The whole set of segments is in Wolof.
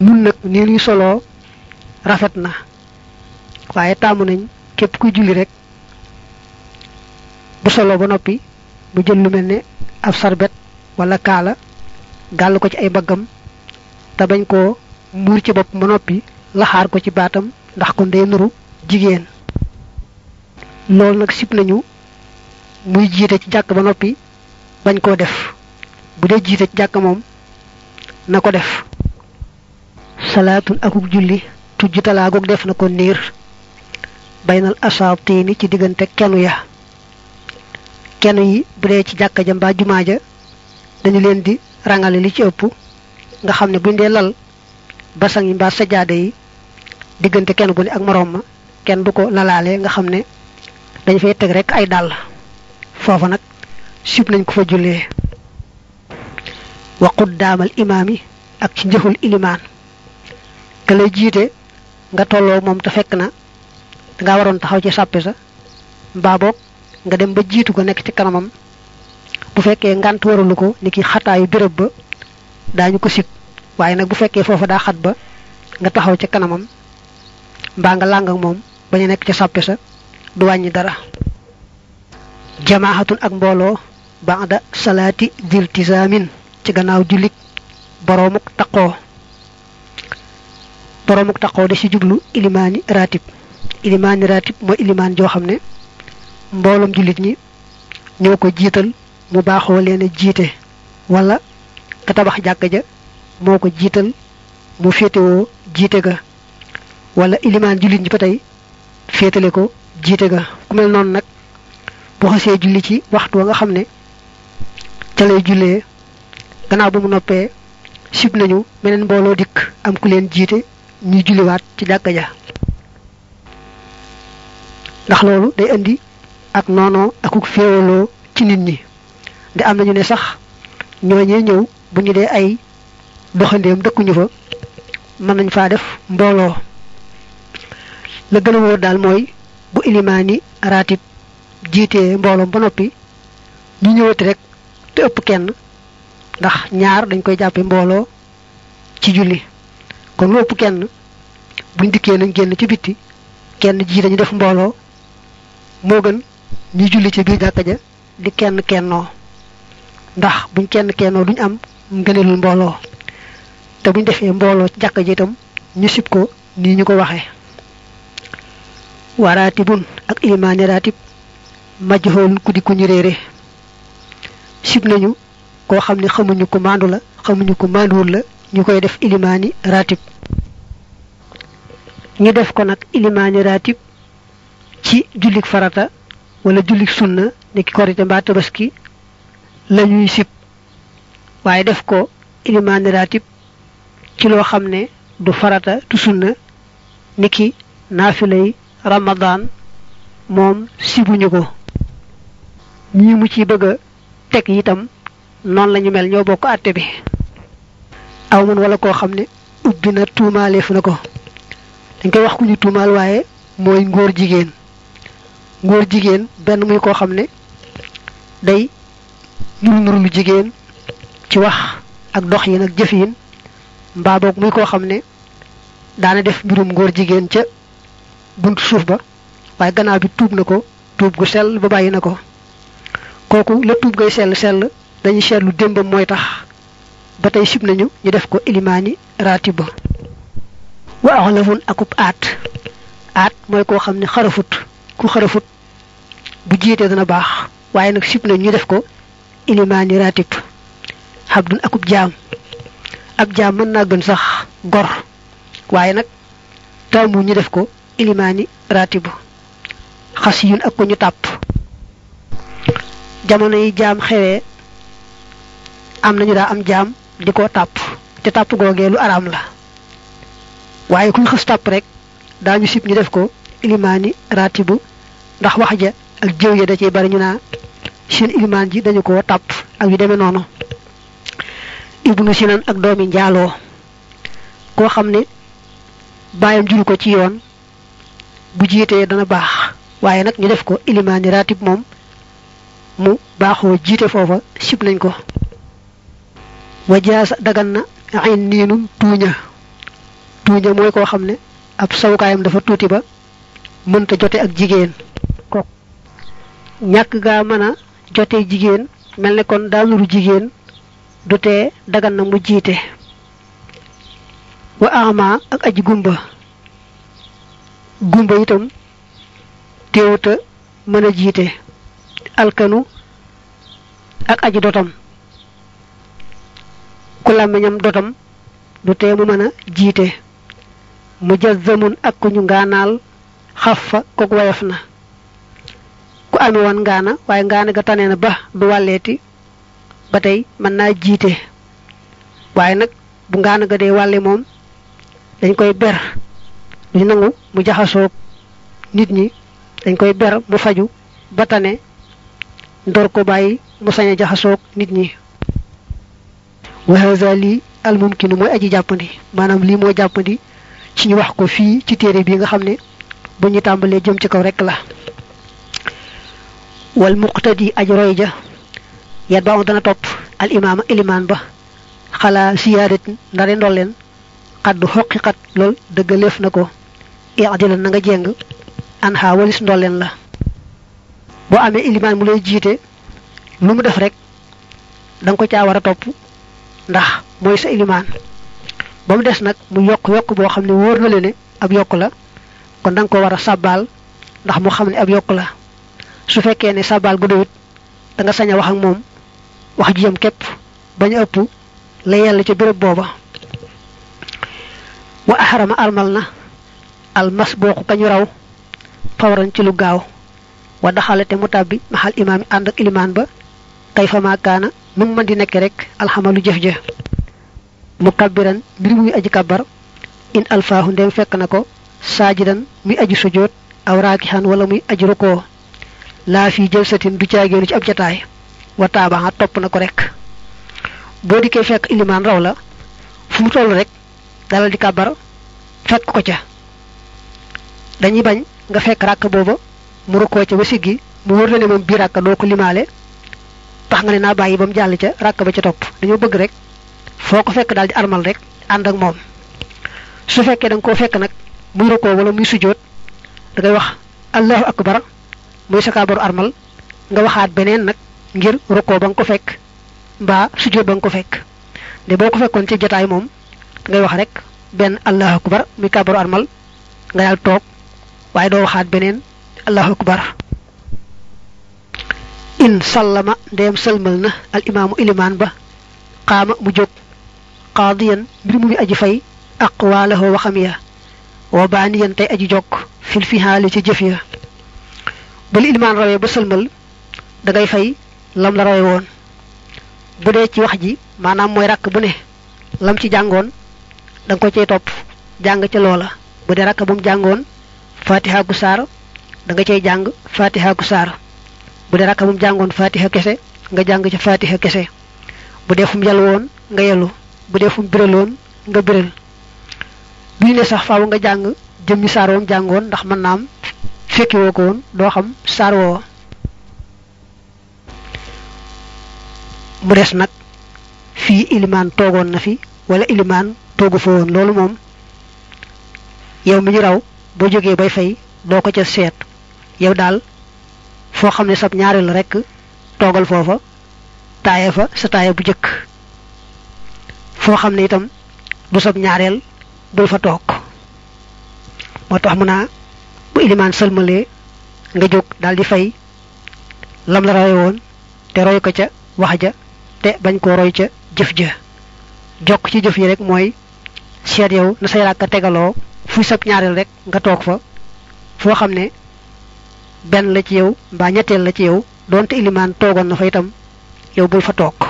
nun nag nii luy soloo rafet na waaye taamu nañ képp kuy julli rek bu solo ba noppi mu jël lu mel ne ab sarbet wala kaala gàll ko ci ay baggam te bañ koo muur ci bopp ba noppi laxaar ko ci baatam ndax kon day nuru jigéen loolu nag sib nañu muy jiite ci jàkk ba noppi bañ koo def bu dee jiite ci jàkk moom na ko def salaatun akuk julli tujj talaagoog def na ko niir baynal asaatiini ci diggante kenu ya kenu yi bu dee ci jàkka ja mbaa jumaa ja dañu leen di rangale li ci ëpp nga xam ne buñ dee lal basang yi mbaa sajaade yi diggante kenn gu ne ak moroom ma kenn du ko lalaale nga xam ne dañ fay teg rek ay dàll foofa nag sib nañ ko fa jullee wa quddaamal imaam yi ak ci njëxul ilimaan ka lay jiite nga tolloo moom te fekk na danga waroon taxaw ci sàppe sa mbaa boog nga dem ba jiitu ko nekk ci kanamam bu fekkee ngant waralu ko ni ki xataayu béréb ba daañu ko sib waaye nag bu fekkee foofa daa xat ba nga taxaw ca kanamam mbaa nga làng ak moom bañu nekk ca sàppe sa du wàññi dara jamaaxatun ak mbooloo ba'da salaati diltisaamin ci gannaaw jullik boroomuk taqoo boroomuk taqoo de ci jublu ilimaani ratib ilimaani ratib mooy ilimaan joo xam ne mbooloom jullit ñi ñoo ko jiital mu baaxoo leen a jiite wala ka tabax jàkka ja moo ko jiital mu féetewoo jiite ga wala ilimaan jullit ñi ba tey féetale ko jiite ga ku mel noonu nag bu xasee julli ci waxtu wa nga xam ne ca lay jullee gannaaw ba mu noppee sib nañu meneen mbooloo dikk am ku leen jiite ñuy julliwaat ci jàkka ja ndax loolu day indi ak noonoo akuk féewaloo ci nit ñi de am nañu ne sax ñooñee ñëw bu ñu dee ay doxandéem dëkkuñu fa mën nañ faa def mbooloo la gën a wóor daal mooy bu ilimaani raatib jiitee mbooloom ba noppi ñu ñëwati rek te ëpp kenn ndax ñaar dañ koy jàppe mbooloo ci julli kon lu ëpp kenn buñ dikkee nañ génn ci bitti kenn jiite ñu def mbooloo moo gën ñu julli ci biir jàkka ja di kenn kennoo ndax buñ kenn kennoo duñ am ngëneelul mbooloo te buñ defee mbooloo ci jàkka ji itam ñu sib ko nii ñu ko waxee wa raatibun ak ilimaani raatib majhool ku di ku ñu réere sib nañu koo xam ne xamuñu ko maandu la xamuñu ko maanduwul la ñu koy def ilimaani raatib ñu def ko nag ilimaani raatib ci jullik farata wala jullik sunna ni ki korite mbaa tabaski la ñuy sib waaye def ko ilimaani raatib ci loo xam ne du farata du sunna ni ki naafilay ramadan moom sibuñu ko ñi mu ci bëgg a teg itam noonu lañu mel ñoo bokk àtte bi aw man wala koo xam ne ubbi na tuumaaleef na ko dañ koy wax ku ñu tuumaal waaye mooy ngóor jigéen ngóor jigéen benn muy koo xam ne day nuru nuru lu jigéen ci wax ak dox yi nag jëf yin mbaa boog muy koo xam ne daana def mbirum ngóor jigéen ca buntu suuf ba waaye gannaaw bi tuub na ko tuub gu sell ba bàyyi na ko kooku la tuub ngay sell sell dañuy seetlu démbam mooy tax ba tey sib nañu ñu def ko ilimaani raatib ba wa axlafun akub aat aat mooy koo xam ne xarafut ku xarafut bu jiitee dana baax waaye nag sib nañu ñu def ko ilimaani raatib xabdun akub jaam ab jaam mën naa gën sax gor waaye nag taamu ñu def ko ilimaani raatib xas yun ak ko ñu tàpp jamono yi jaam xewee am nañu daa am jaam di ko tàpp te tàpp googee lu araam la waaye kuñ xës tàpp rek daañu sib ñu def ko ilimaani raatibu ndax wax ja ak jëw ya da ciy bari ñu naa seen ilimaan ji dañu ko tàpp ak yu demee noonu ibnu sinan ak doomi njaaloo koo xam ne bàyyam juru ko ci yoon bu jiitee dana baax waaye nag ñu def ko ilimaani raatib moom mu baaxoo jiite foofa sib nañ ko wajaasa dagan na ayn niinum tuuña tuuña mooy koo xam ne ab sawukaayam dafa tuuti ba mënta jote ak jigéen ko ñàkk gaa mën a jote jigéen mel ne kon daa nuru jigéen du tee dagan na mu jiite wa ama ak aji gumba gumba itam teewuta mën a jiite alkanu ak aji dotam ku làmmiñam dotam du tee mu mën a jiite mu jazzamun ak ku ñu ngaanaal xaf fa kook wayaf na ku ame woon ngaana waaye ngaana ga tane na ba du wàlleeti ba tey mën naa jiite waaye nag bu ngaana ga dee wàlle moom dañ koy ber duñ nangu mu jaxasoog nit ñi dañ koy ber mu faju ba tane ndor ko bàyyi mu sañ a jaxasoog nit ñi wa haza lii al mumkinu mooy aji jàppandi maanaam lii moo jàppandi ci ñu wax ko fii ci téere bi nga xam ne bu ñu tàmbalee jëm ci kaw rek la wal muqtadi aj roy ja yat ba dana topp al imaama ilimaan ba xalaa siyaadat ndare ndolleen xaddu xoqiqat lool dëggaleef na ko iadilan na nga jeng an xaa walis ndolleen la boo amee ilimaan mu lay jiite lu mu def rek danga ko caa war a topp ndax mooy sa ilimaan ba mu des nag mu yokk yokk boo xam ne wóor na le ne ab yokk la kon danga ko war a sàbbaal ndax mu xam ne ab yokk la su fekkee ne sàbbaal bu doyut da nga sañ a wax ak moom wax ji yam képp bañ a ëpp la yàlla ca béréb booba wa ahrama almal na almas booku kañu raw fawran ci lu gaaw wa daxale te mu tàbbi maxal imaam yi ànd ak ilimaan ba kay fa maakaana nu mu mën di nekk rek alxamalu jëf ja mu kabbiran mbir muy aji kabbar in alfaahu ndem fekk na ko saajidan muy aji sujjóot aw raakixan wala muy aji rukoo laa fii jël satin du caageenu ci ab jataay wa taabaxa topp na ko rek boo dikkee fekk ilimaan raw la fu mu toll rek dalal di kàbbar fekk ko ca dañuy bañ nga fekk ràkk booba mu rukkoo ca ba siggi mu wër la ne moom bii ràkk doo ko limaale tax nga ne naa bàyyi ba mu jàll ca ràkk ba ca topp dañoo bëgg rek foo ko fekk daal di armal rek ànd ak moom su fekkee da nga koo fekk nag muy rukkoo wala muy sujjóot da ngay wax allahu akbar muy sa kaabaru armal nga waxaat beneen nag ngir rukkoo ba nga ko fekk mbaa sujjóot ba nga ko fekk de boo ko fekkoon ci jataay moom ngay wax rek benn allahu akbar muy kaabaru armal nga daal toog waaye doo waxaat beneen allahu akbar in sallama ndeyam sëlmal na al imaamu ilimaan ba xaama mu jóg qaadiyan mbir mu muy aji fay aqwaalahu waxam ya wa baaniyan tey aji jokk fil fihaali ci jëf ya bu li ilimaan rawee ba sëlmal da ngay fay lam la rawee woon bu dee ci wax ji maanaam mooy rakk bu ne lam ci jàngoon da nga ko cay topp jàng ca loola bu dee rakk bu mu jàngoon fatiha gu saar da nga cay jàng fatiha gu saar bu dee rakk bu mu jàngoon fatiha kese nga jàng ca fatiha kese bu dee fu mu yàll woon nga yellu bu dee fu mu biraloon nga biral bii ne sax faaw nga jàng jëmmi saar woom jàngoon ndax mën naam fekki woo ko woon doo xam saar woo mu des nag fii ilimaan toogoon na fi wala ilimaan toogu fa woon loolu moom yow mi ñu raw boo jógee bay fay doo ko ca seet yow daal foo xam ne sab ñaareel rekk toogal foofa taaye fa sa taaye bu jëkk foo xam ne itam du sab ñaareel bul fa toog moo tax mu naa bu ilimaan sëlmalee nga jóg daal di fay lam la roy woon te roy ko ca wax ja te bañ koo roy ca jëf ja jokk ci jëf yi rek mooy seet yow na say ràkka tegaloo fuy sab ñaareel rek nga toog fa foo xam ne benn la ci yow mbaa ñetteel la ci yow doonte ilimaan toogoon na fa itam yow bul fa toog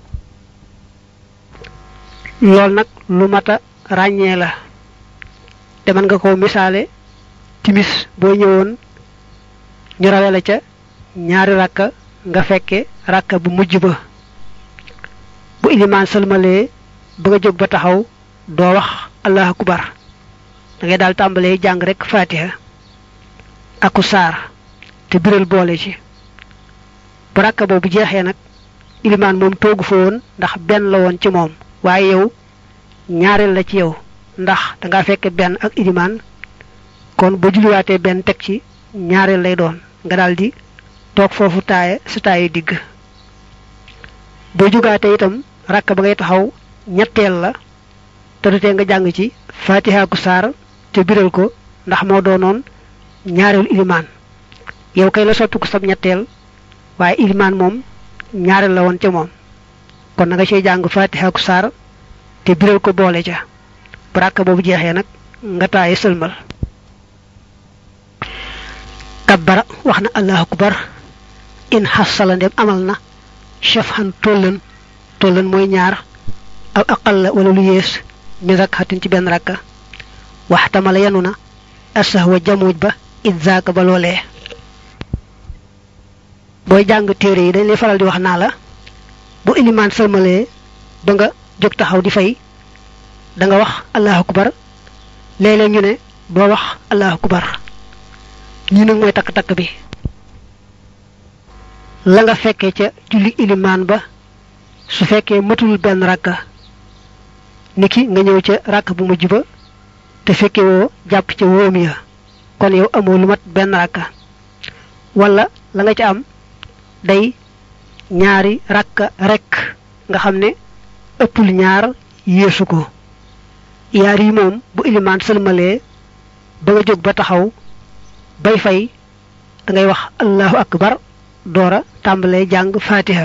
loolu nag lu mata ràññee la te mën nga ko misaale timis boo ñëwoon ñu rawe la ca ñaari rakka nga fekke rakka bu mujj ba bu ilimaan sëlmalee ba nga jóg ba taxaw doo wax allahu akbar da ngay daal tàmbalee jàng rek fatiha aku saar te biral boole ci bu rakka boobu jeexee nag ilimaan moom toogu fa woon ndax benn la woon ci moom waaye yow ñaareel la ci yow ndax danga fekke benn ak ilimaan kon ba julliwaatee benn teg ci ñaareel lay doon nga daldi toog foofu taaye sa taaye digg boo jugaatee itam rakk ba ngay taxaw ñetteel la te du tee nga jàng ci fatiha ku saar te biral ko ndax moo doonoon ñaareelu ilimaan yow kay la soppi ko sab ñetteel waaye ilimaan moom ñaareel la woon ca moom kon na nga cey jàng fatiha ku saar te biral ko boole ca bu rakk boobu jeexee nag nga taaye sëlmal kabbara wax na allahu akbar in xasala ndem amal na shafhan tollan tollan mooy ñaar aw aqal la wala lu yées min rakkatin ci benn rakka waxtamala yanu na asahwa jamuj ba it zaaka ba loolee booy jàng téere yi dañ lay faral di wax naa la bu ilimaan sëlmalee ba nga jóg taxaw di fay da nga wax allahu akbar léeg-léeg ñu ne doo wax allahu akbar ñi nag mooy takk-takk bi la nga fekkee ca julli ilimaan ba su fekkee matul benn rakka niki nga ñëw ca rakk bu mujj ba te fekke woo jàpp ca wóom ya kon yow amoo lu mat benn rakka wala la nga ca am day ñaari rakka rekk nga xam ne ëppul ñaar yéesu ko yaar yi moom bu ilimaan sëlmalee ba nga jóg ba taxaw bay fay da ngay wax allahu akbar doora tàmbalee jàng fatiha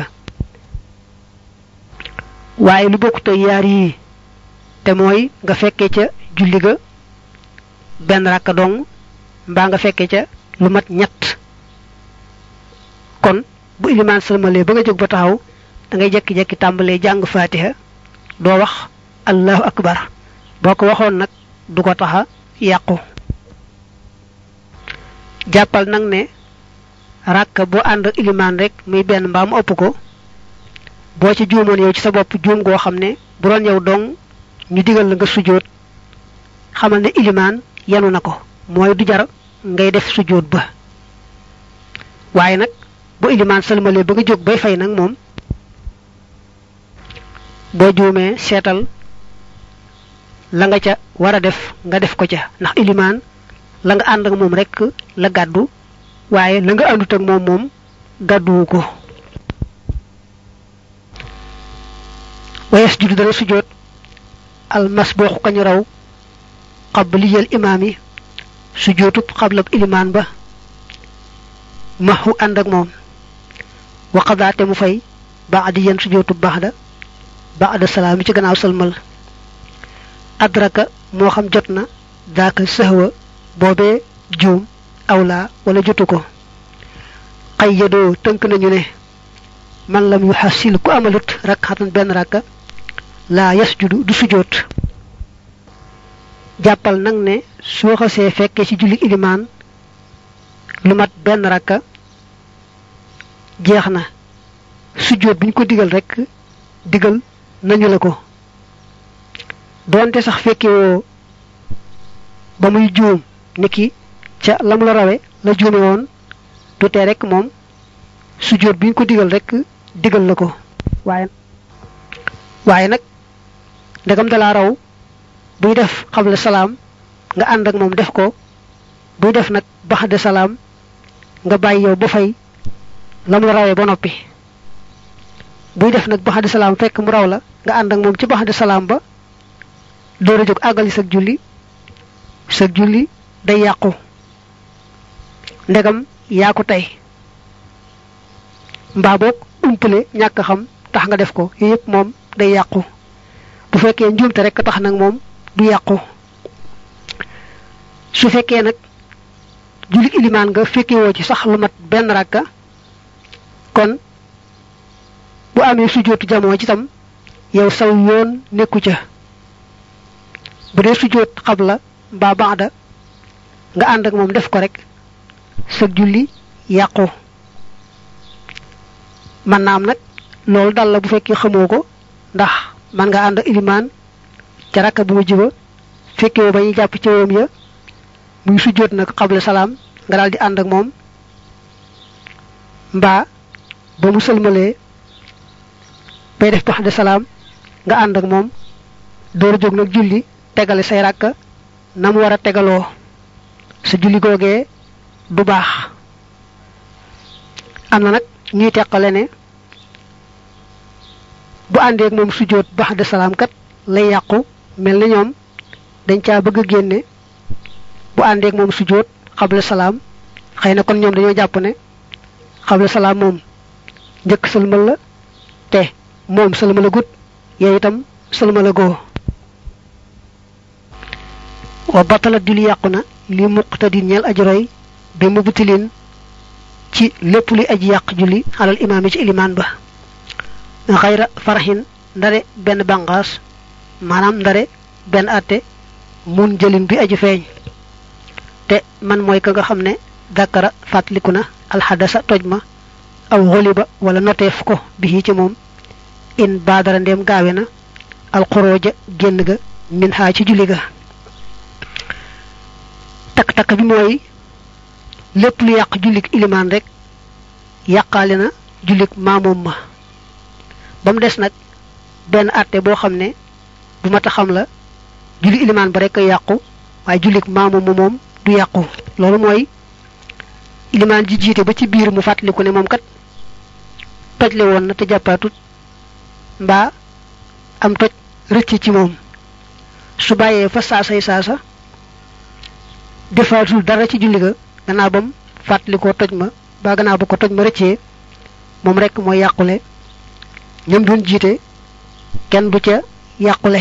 waaye lu bokkut ak yaar yii te mooy nga fekkee ca julli ga benn rakka dong mbaa nga fekkee ca lu mat ñett kon bu ilimaan salmalee ba nga jóg ba taxaw da ngay jekki-jekki tàmbalee jàng fatiha doo wax allahu akbar boo ko waxoon nag du ko taxa yàqu jàppal nag ne ràkk bu ànd ak ilimaan rek muy benn mbaa mu ëpp ko boo ci juumoon yow ci sa bopp juum goo xam ne bu doon yow dong ñu digal la nga sujjóot xamal ne ilimaan yanu na ko mooy du jar ngay def sujjóot ba waaye nag bu ilimaan salmalee ba nga jóg bay fay nag moom boo juumee seetal la nga ca war a def nga def ko ca ndax ilimaan la nga ànd ak moom rek la gàddu waaye la nga àndut ak moom moom gàdduwu ko wayes judu dana sujjóot almasbuuxu kañu raw qabliyal imaam yi sujjóotub xablab ilimaan ba maxu ànd ak moom waqadaate mu fay baadi yan sujjóotub baxda baada salaam yi ci gannaaw salmal adraka moo xam jot na daaka sëhwa boobee juum awla wala jotu ko xay yadoo tënk nañu ne man lam yu xasil ku amalut rakxatan benn rakka laa yasjudu du sujoot jàppal nag ne soo xasee fekkee ci julli ilimaan lu mat benn rakka jeex na sujoot bi ñu ko digal rekk digal nañu la ko doonte sax fekke woo ba muy juum niki ca lam la rawe la juume woon du tee rek moom sujjóot bi ñu ko digal rek digal la ko waaye waaye nag ndegam dalaa raw buy def xabla salaam nga ànd ak moom def ko buy def nag baxde salaam nga bàyyi yow ba fay lam la rawee ba noppi buy def nag baxde salaam fekk mu raw la nga ànd ak moom ci baxde salaam ba door a jóg àggali sag julli sag julli day yàqu ndegam yaa ko tey mbaa boog umpale ñàkk xam tax nga def ko yooyu yëpp moom day yàqu bu fekkee njuumte rek tax nag moom du yàqu su fekkee nag julli ilimaan nga fekkewoo ci sax lu mat benn rakka kon bu amee sujjóotu jamoo ci tam yow saw yoon nekku ca bu dee sujjóot xabla mbaa baada nga ànd ak moom def ko rek sa julli yàqu man naam nag loolu dal la bu fekkee xamoo ko ndax man nga ànd ak ilimaan ca rakka bu mujj ba fekkee ba ñuy jàpp ci woom ya muy sujjóot nag xabla salaam nga daal di ànd ak moom mbaa ba mu sëlmalee bay def bax de salaam nga ànd ak moom door a jóg nag julli tegale say ràkka na mu war a tegaloo sa julli googee du baax am na nag ñuy teqale ne bu àndeek moom sujjóot baax de salaam kat lay yàqu mel na ñoom dañ caa bëgg a génne bu àndeek moom sujjóot xabla salaam xëy na kon ñoom dañoo jàpp ne xabla salaam moom njëkk sëlmal la te moom sëlmal a gut yow itam sëlmal a goo wa batalat julli yàqu na li muqtadi ñeel ajroy bi mu butilin ci lépp luy aji yàq julli xalal imaam yi ci ilimaan ba xayra faraxin ndare benn banqaas maanaam ndare benn àtte mun jëlin bi aji feeñ te man mooy ka nga xam ne dakara fàttaliku na alxadasa toj ma aw xoliba wala noteef ko bi ci moom in baadara ndeem gaawe na alxurooja génn ga min xaa ci julli ga takk-takk bi mooy lépp lu yàq jullik ilimaan rek yàqaale na jullik maamoom ma ba mu des nag benn àtte boo xam ne bu mat a xam la julli ilimaan ba rek a yàqu waaye jullik maamoom ma moom du yàqu loolu mooy ilimaan ji jiite ba ci biir mu fàttaliku ne moom kat tojle woon na te jàppaatut mbaa am toj rëcc ci moom su bàyyee fa saasay saasa defaatul dara ci julli ga gannaaw bam fàttalikoo toj ma ba gannaaw ba ko toj ma rëccee moom rek mooy yàqule ñoom doon jiite kenn du ca yàqule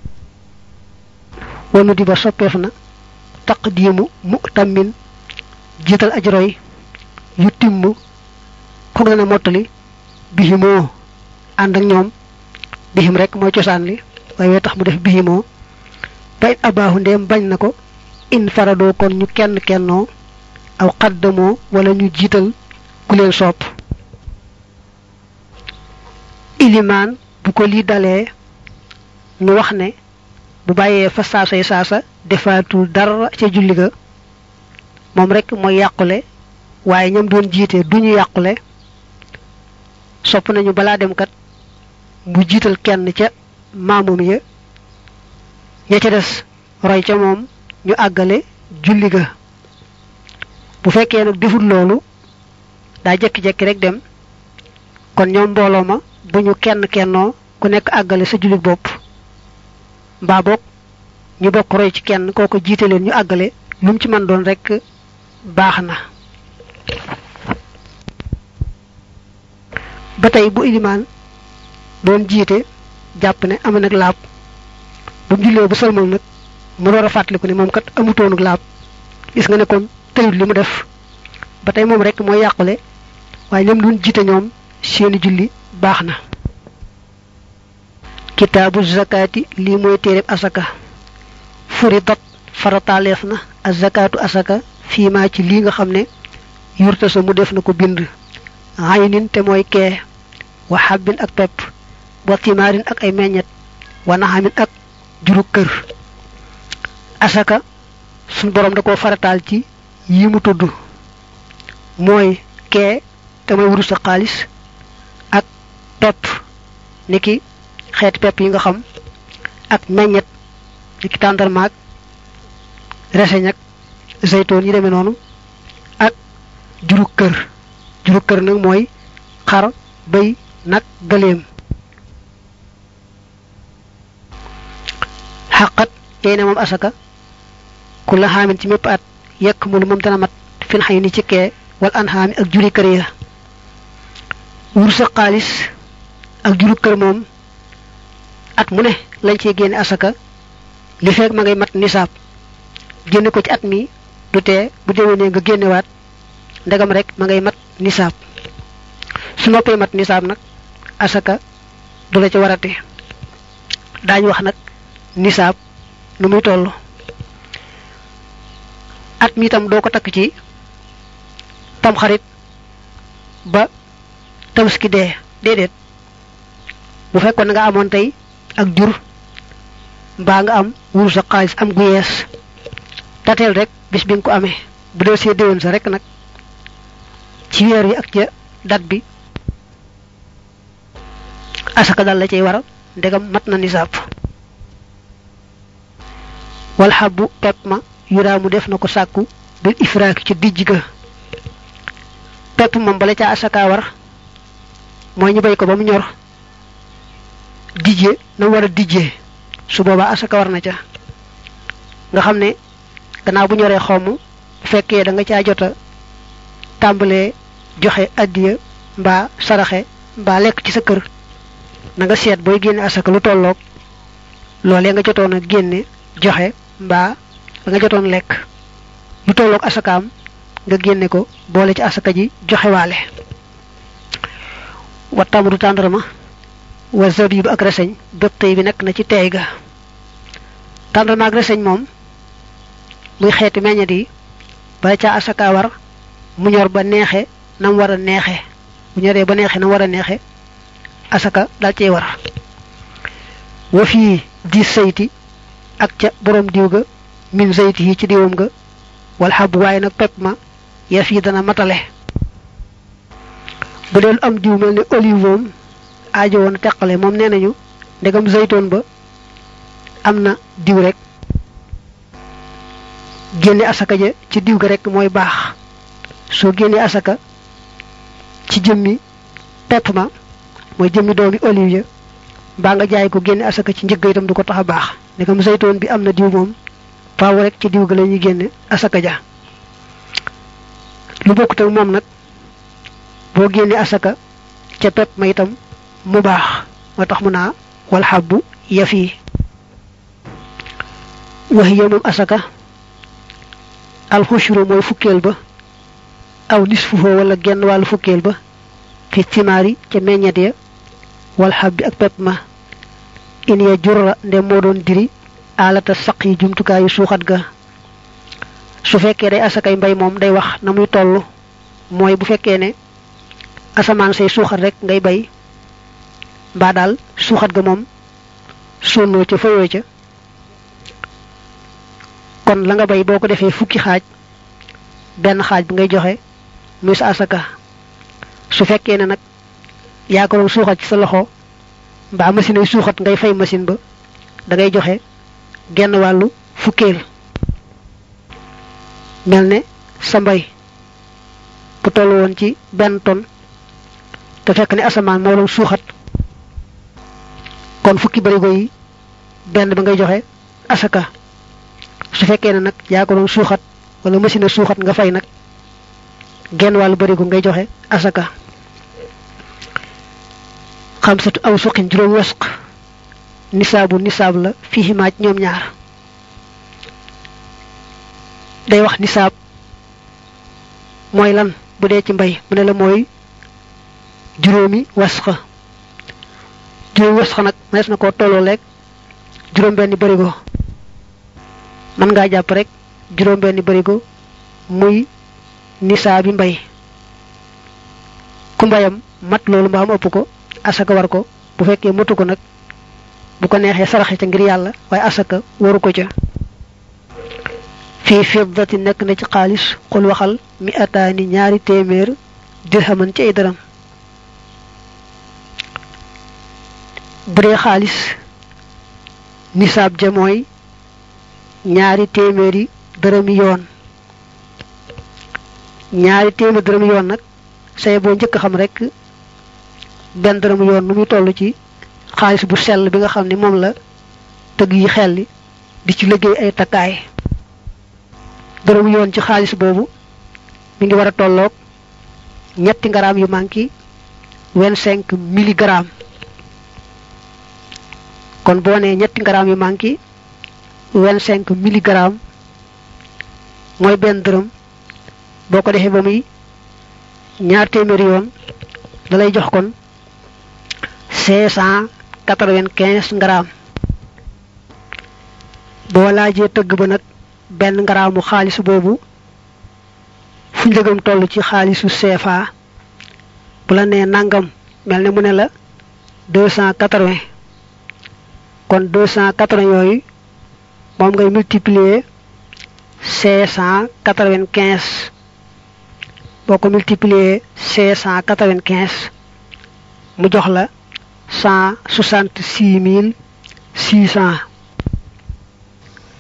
wanu di ba soppeef na taqdiimu mu tammin jiital ajroy yu timm ko dana mottali bihimoo ànd ak ñoom bihim rek mooy cosaan li waaye tax mu def bihimoo ba it abaahu ndeem bañ na ko in faradoo kon ñu kenn kennoo aw xaddamoo wala ñu jiital ku leen sopp ilimaan bu ko lii dalee ñu wax ne bu bàyyee fa saasay saasa defaatul dara ca julli ga moom rek mooy yàqule waaye ñoom doon jiite duñu yàqule sopp nañu balaa dem kat mu jiital kenn ca maamum ya ña ca des roy ca moom ñu àggale julli ga bu fekkee nag defut loolu daa jekki-jekki rek dem kon ñoom mbooloo ma bu ñu kenn kennoo ku nekk àggale sa julli bopp mbaa boog ñu bokk roy ci kenn kooko jiite leen ñu àggale lu mu ci mën doon rek baax na ba tey bu ilimaan doon jiite jàpp ne am nag laab bu mu jullee bu sëlmal nag mu door a fàttaliku ne moom kat amutoonuk laab gis nga ne kon tëyut li mu def ba tey moom rek mooy yàqule waaye ñoom doon jiite ñoom seeni julli baax na kitaabu zakaati lii mooy téereb asaka furidat farataaleef na ak zakaatu asaka fii maa ci lii nga xam ne yurta sa mu def na ko bind aynin te mooy kee wa xabbin ak pepp wa timaarin ak ay meññet wa naxamin ak juru kër asaka suñ borom da koo farataal ci yi mu tudd mooy kee te mooy wurus sa xaalis ak pepp niki xeeti pepp yi nga xam ak meññet niki tàndarmaak reseñ ak zeytoon yi demee noonu ak juru kër juru kër nag mooy xar bëy nag gëléem xaqat yey na moom asaka ku la xaamin ci mépp at yekk mu lu moom dana mat fin xay ni ci kee wal an xaami ak juri kër ya wur sa xaalis ak juru kër moom at mu ne lañ ciy génne asaka li fekk ma ngay mat nisaab génne ko ci at mi du tee bu déwénee nga génnewaat ndegam rek ma ngay mat nisaab su noppee mat nisaab nag asaka du la ci warate daañu wax nag nisaab nu muy toll at mi itam doo ko takk ci tamxarit ba tabaski dee déedéet bu fekkoon nga amoon tey ak jur mbaa nga am wuru sa xaalis am gu yees dateel rek bis bi nga ko amee bu dee see déwén sa rek nag ci weer yi ak ca dat bi asaka dal la cay waral ndegam mat na nisaab wal xabbu pepp ma yuraamu def na ko sàkku bil ifraaki ci dijj ga pepp moom bala ca asaka war mooy ñu bay ko ba mu ñor dijje na war a dijjee su boobaa asaka war na ca nga xam ne gannaaw bu ñoree xomm bu fekkee da nga caa jota tàmbalee joxe addiya mbaa saraxe mbaa lekk ci sa kër na nga seet booy génne asaka lu tolloog loolee nga jotoon a génne joxe mbaa la nga jotoon lekk lu tolloog asakaam nga génne ko boole ci asaka ji joxe waale wa tamru tàndarma wa zabibu ak reseñ bépp tey bi nekk na ci teey ga tàndarma ak reseñ moom muy xeeti meññet yi bala ca asaka war mu ñor ba neexe nam war a neexe bu ñoree ba neexe nam war a neexe asaka dal cey war wa fii di sayti ak ca borom diw ga min zayti yi ci diwam ga wal xab waaye nag pepp ma ya fii dana matale bu dee lu am diw mel ne olive moom aajo woon teqale moom nee nañu ndegam zaytoon ba am na diw rek génne asaka ja ci diw ga rek mooy baax soo génnee asaka ci jëmmi pepp ma mooy jëmmi doomi olive ya mbaa nga jaay ko génne asaka ci njëgg itam du ko tax a baax ndegam zaytoon bi am na diw moom faaw rek ci diw ga la ñuy génne asaka ja lu bokkut ak moom nag boo génne asaka ca pepp ma itam mu baax moo tax mu naa wal xabbu yafi waxiya moom asaka alxushru mooy fukkeel ba aw nisfuhoo wala genn wàllu fukkeel ba fi timaari ca meññet ya wal xabbi ak pepp ma in ya jurra nde moo doon diri alata saq yi jumtukaayu suuxat ga su fekkee day asakay mbay moom day wax na muy toll mooy bu fekkee ne asamaan say suuxat rek ngay bay mbaa daal suuxat ga moom sonnoo ca fayoo ca kon la nga bay boo ko defee fukki xaaj benn xaaj bi ngay joxe muy sa asaka su fekkee ne nag yaa ko doon suuxat ci sa loxo mbaa machine ay suuxat ngay fay machine ba da ngay joxe genn wàllu fukkeel mel ne sa mbay bu toll woon ci benn ton te fekk ne asamaan moo doon suuxat kon fukki barigo yi benn ba ngay joxe asaka su fekkee ne nag yaa ko doon suuxat wala machine a suuxat nga fay nag genn wàllu barigo ngay joxe asaka xamsatu aw suqin juróom wasq nisaabu nisaab la fii maaj ñoom ñaar day wax nisaab mooy lan bu dee ci mbay mu ne la mooy juróomi wasqa juróomi wasqa nag mënees na koo tolloo lekk juróom benni barigo mën ngaa jàpp rek juróom benni barigo muy nisaabi mbay ku mbayam mat loolu mbaam ëpp ko asaka war ko bu fekkee matu ko nag bu ko neexee saraxe ca ngir yàlla waaye asaka waru ko ca fii fiddati nekk na ci xaalis xul waxal mi ataani ñaari téeméer dirhaman ci ay dërëm bu dee xaalis nisaab ja mooy ñaari téeméeri dërëmi yoon ñaari téeméeri dërëmi yoon nag say boo njëkk xam rek benn dërëmu yoon nu muy toll ci xaalis bu sell bi nga xam ne moom la tëgg yi xelli di ci liggéey ay takkaay dërëmu yoon ci xaalis boobu mi ngi war a tolloog ñetti ngaraam yu manki vingt cinq milligrammes kon boo nee ñetti ngaraam yu manki vingt cinq milligrammes mooy benn dërëm boo ko defee ba muy ñaar téeméeri yoon da lay jox kon cinq cent quatre-vingt-quinze grammes boo laajee tëgg ba nag benn ngaraamu xaalis boobu fu njëgam toll ci xaalisu CFA bu la nee nangam mel ne mu ne la deux cent quatre-vingts kon deux cent quatre-vingts yooyu moom ngay multiplier cinq cent quatre-vingt-quinze boo ko multiplier cinq cent quatre-vingt-quinze mu jox la cent soixante-six mille six cent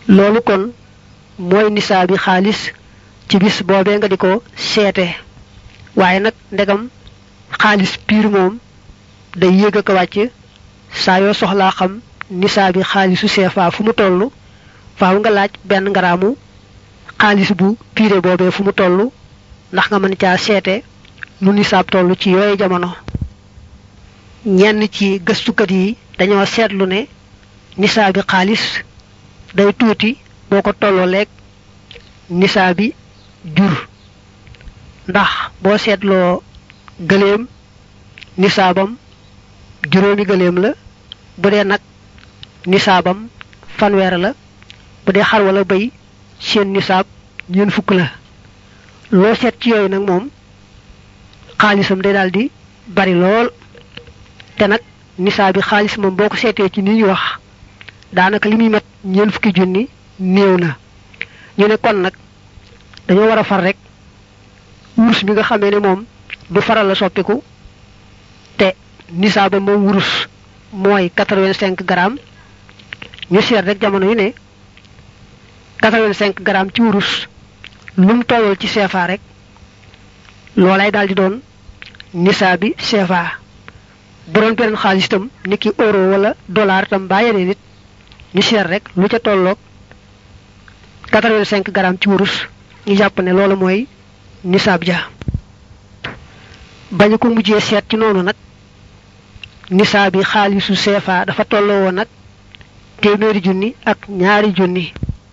loolu kon mooy nisaabi xaalis ci bis boobee nga di ko seete waaye nag ndegam xaalis piir moom day yéeg ak wàcc saa yoo soxlaa xam nisaabi xaalisu CFA fu mu toll faaw nga laaj benn ngaraamu xaalis bu piire boobee fu mu toll ndax nga mën caa seete nu nisaab toll ci yooyu jamono ñenn ci gëstukat yi dañoo seetlu ne nisaabi xaalis day tuuti boo ko tolloo leeg nisaabi jur ndax boo seetloo gëléem nisaabam juróomi gëléem la bu dee nag nisaabam fanweer la bu dee xar wala bëy seen nisaab ñeent fukk la loo seet ci yooyu nag moom xaalisam day daal di bari lool te nag nisaab bi xaalis moom boo ko seetee ci ni ñu wax daanaka li muy mat ñeent fukki junni néew na ñu ne kon nag dañoo war a far rek wurus bi nga xamee ne moom du faral la soppiku te nisaaba moom wurus mooy quatre-vingt-cinq grammes ñu seet rek jamono yu ne quatre-vingt-cinq grammes ci wurus lu mu tollool ci CFA rek loolay daal di doon nisaabi CFA bu doon beneen xaalis itam ni ki euro wala dollar itam baa yeneen nit ñu seet rek lu ca tolloog quatre-vingt-cinq grammes ci wurus ñu jàpp ne loolu mooy nisaab ja bañu ko mujjee seet ci noonu nag nisaab bi xaalisu CFA dafa tolloo woon nag téeméeri junni ak ñaari junni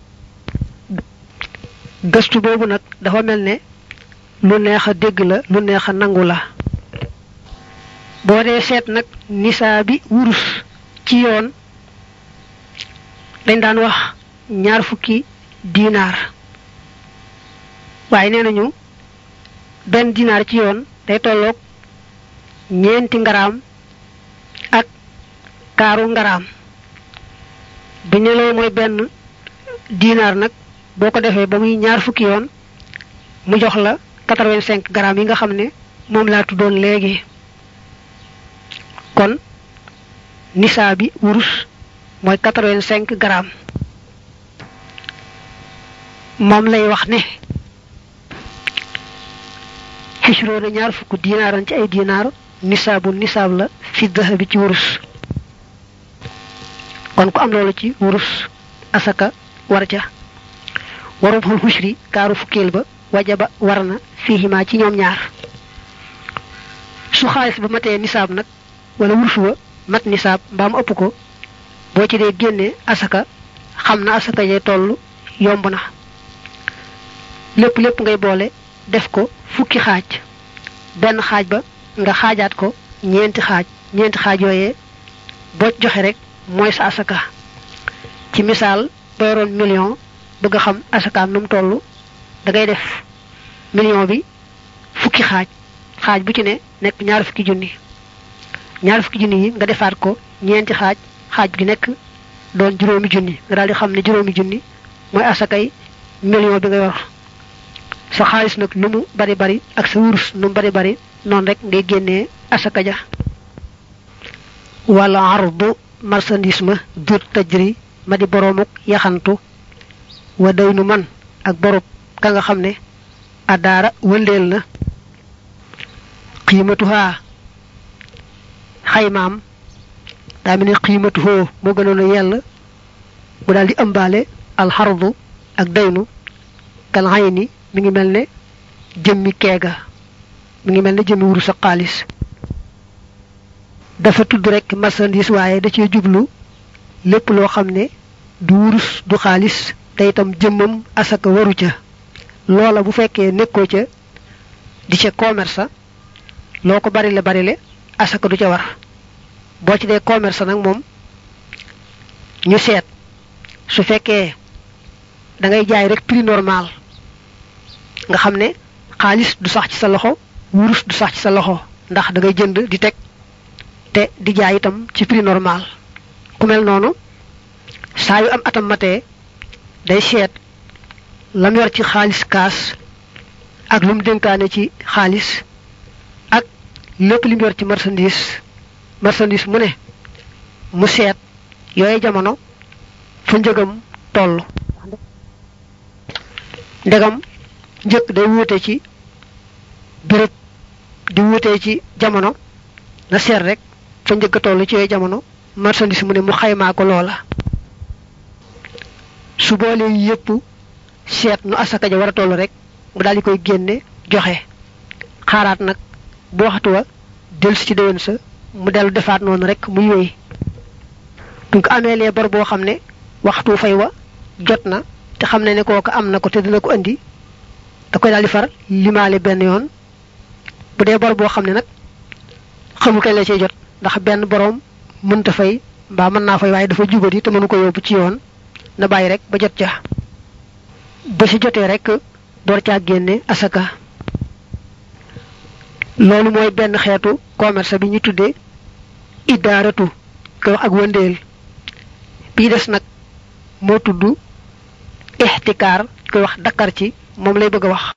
gëstu boobu nag dafa mel ne lu neex a dégg la lu neex a nangu la boo dee seet nag nisaa bi wurus ci yoon dañ daan wax ñaar fukki dinaar waaye nee nañu benn dinaar ci yoon day tolloog ñeenti ngaraam ak kaaru ngaraam bi ne loolu mooy benn dinaar nag boo ko defee ba muy ñaar fukki yoon mu jox la quatre-vingt-cinq grammes yi nga xam ne moom laa tuddoon léegi kon nisaa bi wurus mooy quatre-vingt-cinq grammes moom lay wax ne xisroona ñaar fukk dinaaran ci ay dinaar nisaabu nisaab la fi dahabi ci wurus kon ku am loolu ci wurus asaka war ca warum xul xusri kaaru fukkeel ba wajaba war na fiihimaa ci ñoom ñaar su xaalis ba matee nisaab nag wala wurus wa mat nisaab mbaa mu ëpp ko boo ci dee génnee asaka xam na asaka yee toll yomb na lépp lépp ngay boole def ko fukki xaaj benn xaaj ba nga xaajaat ko ñeenti xaaj ñeenti xaaj yooyee boo joxe rek mooy sa asaka ci misaal ba yoroon million bëgg a xam asakaam nu mu toll da ngay def million bi fukki xaaj xaaj bu ci ne nekk ñaar fukki junni ñaar fukki junni yi nga defaat ko ñeenti xaaj xaaj gi nekk doon juróomi junni nga daal di xam ne juróomi junni mooy asakay million bi nga yor sa xaalis nag lu mu bari bari ak sa wurus lu mu bari bari noonu rek ngay génnee asaka ja wala ardu marchandise ma dur tajri ma di boroomuk yaxantu wa daynu man ak borob ka nga xam ne adaara wëndeel na xiimatuhaa xaymaam daa mel ne xiimatuhoo moo gënoon a yell mu daal di ëmbaale alxardu ak daynu kal xayni mi ngi mel ne jëmmi keega mi ngi mel ne jëmmi wuru sa xaalis dafa tudd rek marchandise waaye da cee jublu lépp loo xam ne du wurus du xaalis te itam jëmmam asaka waru ca loola bu fekkee nekkoo ca di ca commerce loo ko barile barile asaka du ca war boo ci dee commerce nag moom ñu seet su fekkee da ngay jaay rek prix normal nga xam ne xaalis du sax ci sa loxo wurus du sax ci sa loxo ndax da ngay jënd di teg te di jaay itam ci prix normal ku mel noonu saa yu am atam matee day seet lam yor ci xaalis kaas ak lu mu dénkaane ci xaalis ak lépp li mu yor ci marchandise marchandise mu ne mu seet yooyu jamono fu njëgam toll ndegam njëkk day wuute ci béréb di wuute ci jamono na seet rek fa njëkk a toll ci yooyu jamono marchandise mu ne mu xaymaa ko loola su boolee yépp seet nu asaka ja war a toll rek mu daal di koy génne joxe xaaraat nag bu waxtu wa dellu si ci déwén sa mu dellu defaat noonu rek muy wéy buñ ko amee lee bor boo xam ne waxtu fay wa jot na te xam ne ne kooku am na ko te dina ko andi da koy daal di far limaale benn yoon bu dee bor boo xam ne nag xamul kañ la cee jot ndax benn boroom mënta fay mbaa mën naa fay waaye dafa jubadi te mënu ko yóbbu ci yoon na bàyyi rek ba jot ca ba ci jotee rek door caa génne asaka loolu mooy benn xeetu commerce bi ñu tuddee idaaratu koy wax ak wëndeel bii des nag moo tudd ixtikaar koy wax dakkar ci moom lay bëgg a wax